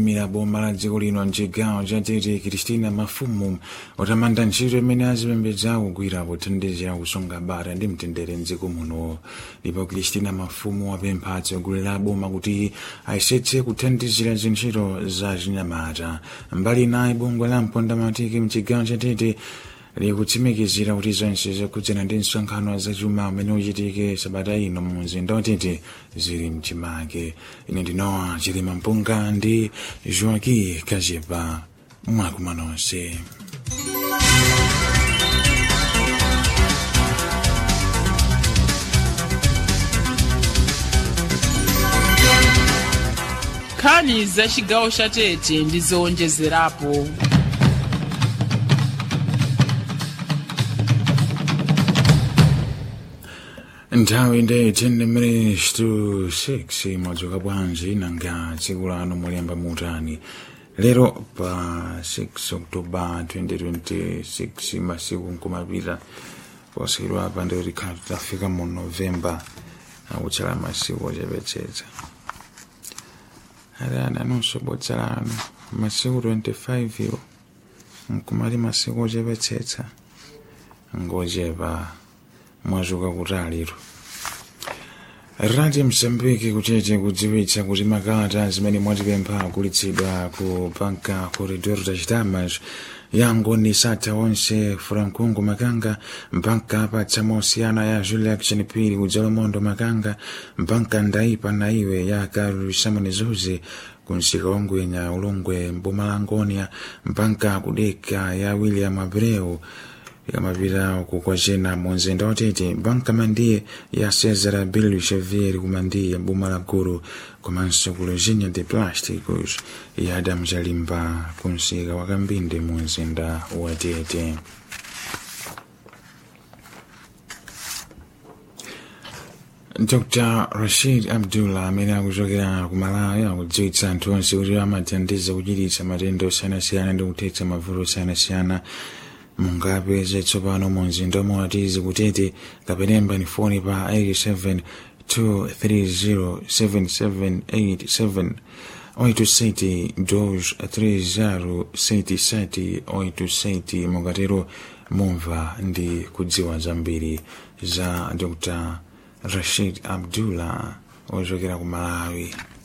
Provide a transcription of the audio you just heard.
mira boma la dziko lino mchigawo cha tete kristina mafumu utamanda ntchito imene azipembedza kugwira pothandizira kusunga bata ndi mtendere mdziko muno ndipo kristina mafumu wapempha atsogoleri a boma kuti ayesetse kuthandizira zintchito za chinyamata mbali naye bungwe la mpondamatiki mchigawo cha tete likutsimikizira kuti zonse zokhudzana ndi msonkhano zachuma umene uchitike sabata ino mu mzinda watete zili mchimake ine ndinowa chilima mpunga ndi joaki kajepa mwakuma nonse nkhani za chigawo cha tete ndi zowonjezerapo nthawi ndi 10 minutes to 6 mwadzuka bwanji nanga tsiku lanu mulemba mutani lero pa 6 oktoba 2026 masiku nkumapita posachedwa apa ndi tikhala tafika mu novemba akutsala masiku ochepetsetsa adani anonso botsalano masiku 25 iwo nkumali masiku ochepetsetsa ngochepa mwazuka kutaliro radio msambiki kuchete kudziwitsa kuti makalata zimene mwatipempha agulitsidwa ku banka corredor das damas yango ni sata onse frankungu makanga mbanka apatsa mosiyana ya julia action pili kudzalomondo makanga mbanka ndaipa na iwe ya karu samoni zuze kunsika wangwenya ulongwe mbumalangonia mbanka kudeka ya william abreu ikamapita kukwachena mu mzinda watete banka mandiye ya cesar bill xavier kumandiye boma la gulu komanso ku lojinha de plásticos ya adamu chalimba kunsika wakambinde mu mzinda watete dr rashid abdullah amene akuchokera ku malawi akudziwitsa anthu onse kuti amathandiza kuchiritsa matenda osiyanasiyana ndi kuthetsa mavuto osiyanasiyana mungapeze tsopano mu mzinda wamawatizi kutete kapenemba ni foni pa 87 2307787 87 2307787 mukatero mumva ndi kudziwa zambiri za dr rashid abdullah ochokera ku malawi